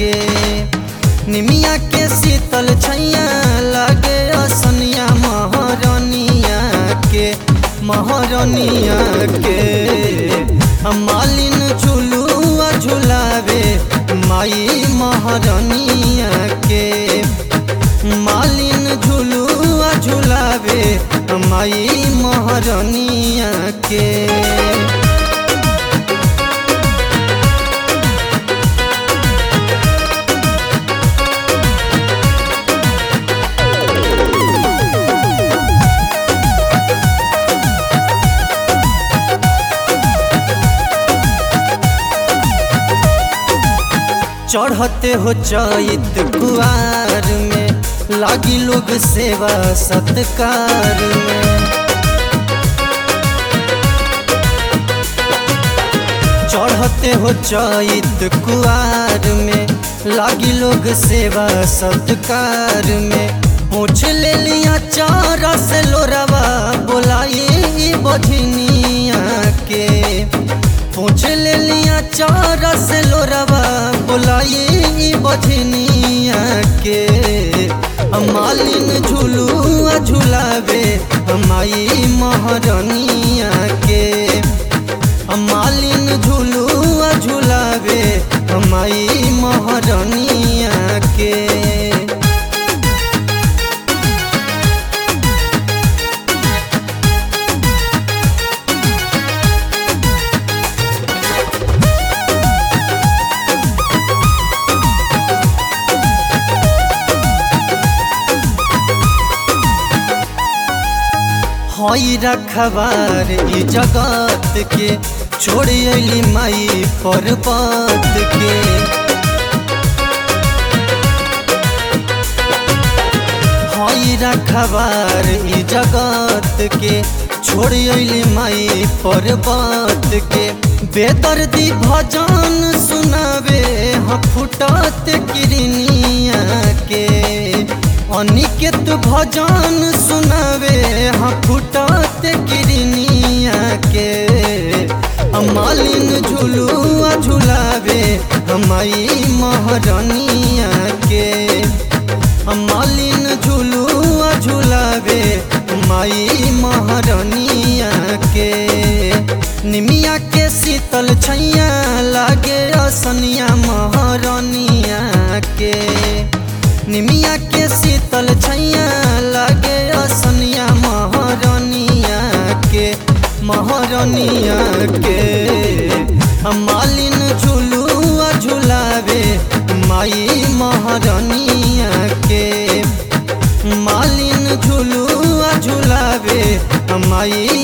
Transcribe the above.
के निमिया के शीतल छैया लागे असनिया महरनिया के महरनिया के मालिन झुलुआ झुलावे माई महरनिया के मालिन झुलुआ झुलावे माई महरनिया के चढ़ते हो चैत कुआर में लागी लोग सेवा सत्कार में चढ़ते हो चैत कुआर में लागी लोग सेवा सत्कार में पूछ ले लिया चारा से लोरवा बोलाई बझनिया के पूछ ले लिया चारा से लोरवा बोलाई बझनिया के मालिन झुलुआ झुलावे हमाई महरनिया के मालिन झुलुआ झुलावे हमाई महरनिया के हई रखबार ई जगत के छोड़ अली माई पर्वत के हई रखबार ई जगत के छोड़ अली माई पर्वत के बेदर्दी भजन सुनावे हम फुटत किरनिया के अनिकेत भजन सुनावे हाँ फुटत किरनिया के मालिन झुलुआ झुलावे हमाई महरनिया के मालिन झुलुआ झुलावे माई महरनिया के निमिया के शीतल छैया लागे असनिया महरनिया के निमिया के शीतल छैया लागे असनिया महरनिया के महरनिया के मालिन झुलुआ झुलावे माई महरनिया के मालिन झुलुआ झुलावे माई